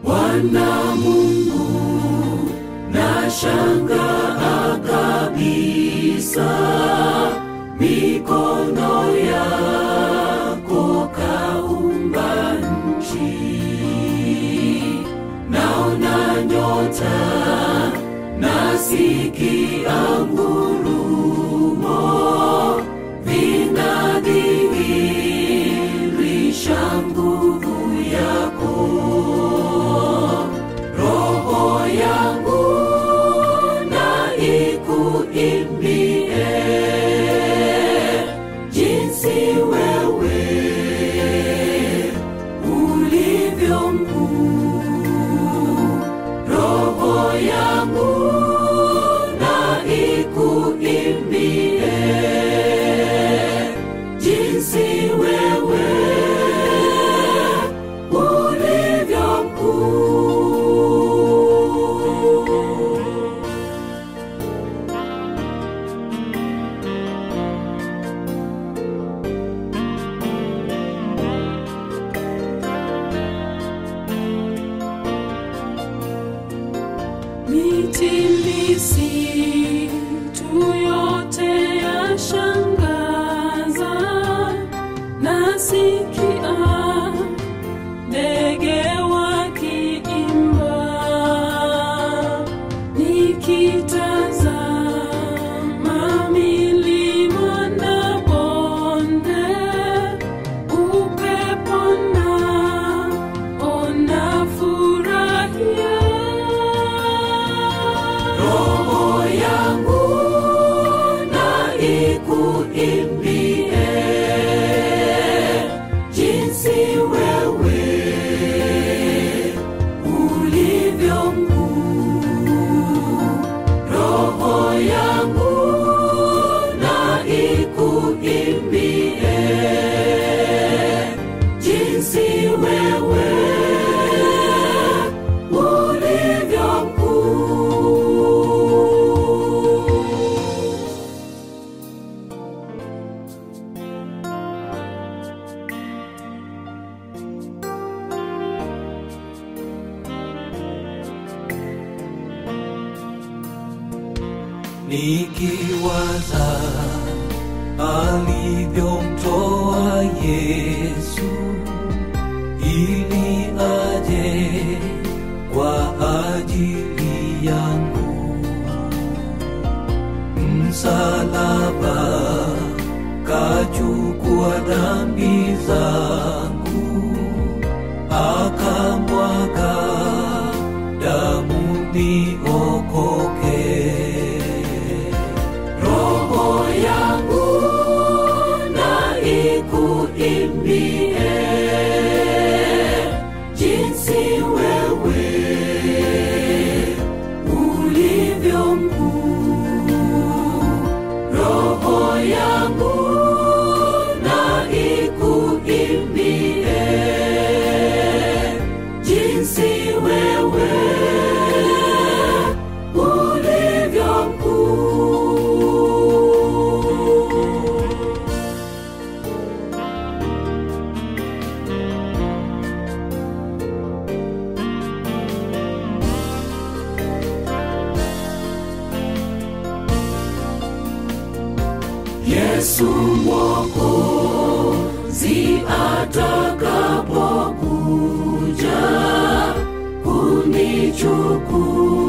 Bwana Mungu, nashangaa kabisa mikono yako kaumba nchi, naona nyota, nasikia ngurumo, vinadhihirisha nguvu yako. Roho yangu na ikuimbie jinsi wewe ulivyo mkuu. Roho yangu na ikuimbie jinsi wewe ulivyo mkuu. Miti misitu yote yashangaza, nasikia ndege wakiimba, nikitazama milima na bonde, upepo na ona furahia Roho yangu na ikuimbie jinsi wewe ulivyo mkuu. Roho yangu na ikuimbie jinsi wewe ulivyo mkuu. nikiwaza alivyomtoa Yesu ili aje kwa ajili yangu, msalaba kachukua dhambi zangu, akamwaga damu niokoke. Roho yangu na ikuimbie jinsi wewe ulivyo mkuu. Roho yangu na ikuimbie jinsi wewe ulivyo mkuu. Yesu Mwokozi atakapokuja kunichukua